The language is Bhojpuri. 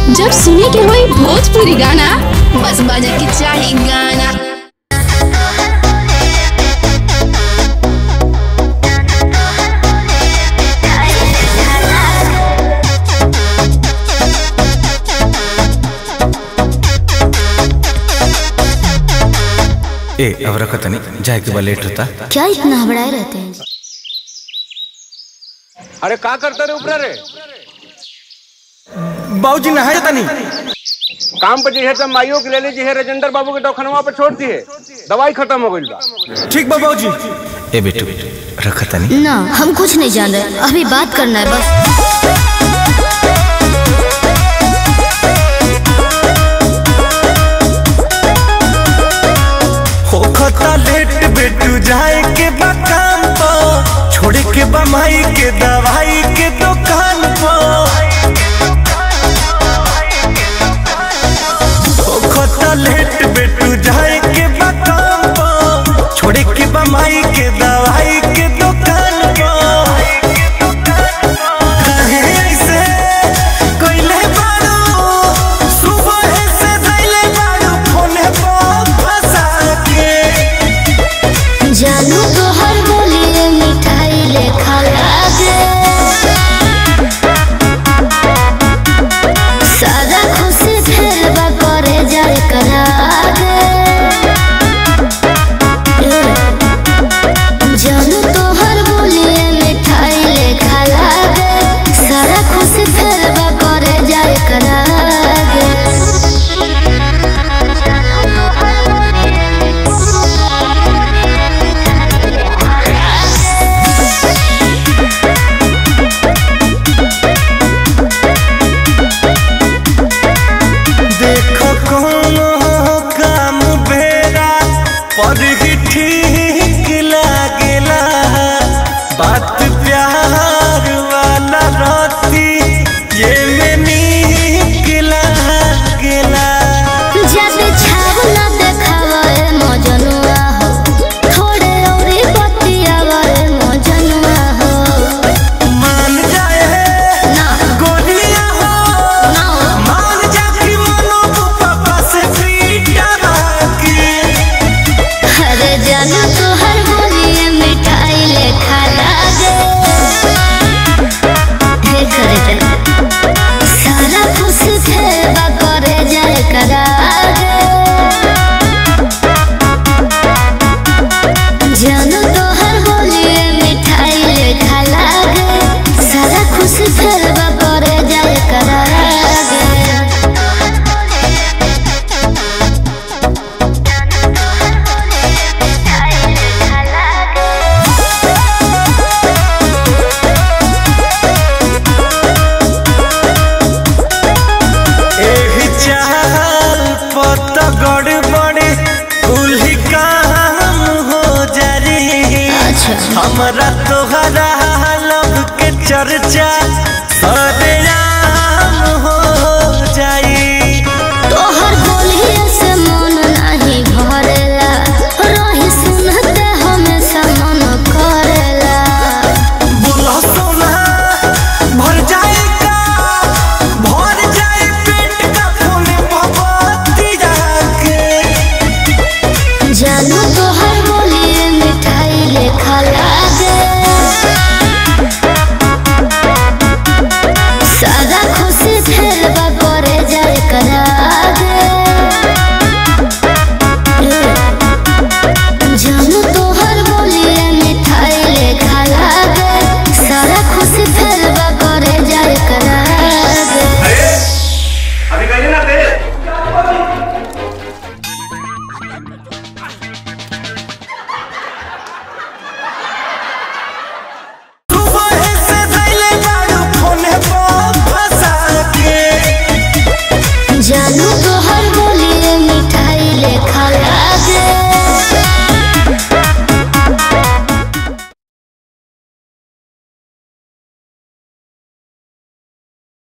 जब सुने के होई भोजपुरी गाना बस बजे के चाही गाना ए अब रखो तनी जाए के बा लेट होता क्या इतना हबड़ाए रहते हैं अरे का करते रे ऊपर रे बाबूजी नहाए तनी काम पे जे है माइयो के ले लीजिए है राजेंद्र बाबू के दवाखानवा पे छोड़ दिए दवाई खत्म हो गई बा ठीक बा बाबूजी ए बेटू रखो तनी ना हम कुछ नहीं जान रहे अभी बात करना है बस होखता लेट बेटू जाए के बा काम पो छोड़े के बा माई के दवाई के दुकान पो होखता लेट बेटू जाए के बा काम पो छोड़े के बा माई के दवाई के दुकान पो काहे ऐसे कइले बारू सुबह से धइले बारू फोने पर फंसा के जानू तो हर बोलिए मिठाई लेखा लागे सारा खुशी फिर बा करे जाए करागे जानू तो हर बोलिए मिठाई लेखा लागे सारा खुशी फिर बा करे जाए करागे देखो कोनो काम बेरा पर ही ठीक लागेला बात प्यार वाला रहती ये में नीक लागेला जब छावला देखावा ए मजनुआ हो थोड़े औरी बतियावा ए मजनुआ हो मान जाए ना गोलियां हो ना मान जा कि मनो पापा से पीटा की अरे जाना तो हर बोलिए मिठाई लेखा लागे हे करे जना सारा खुश थे बा करे जाए करागे जानो तो हर बोलिए मिठाई लेखा लागे सारा खुश थे बा करे जाए करागे एही चाल पत गड़बड़ी कुल काम हो जारी अच्छा हमरा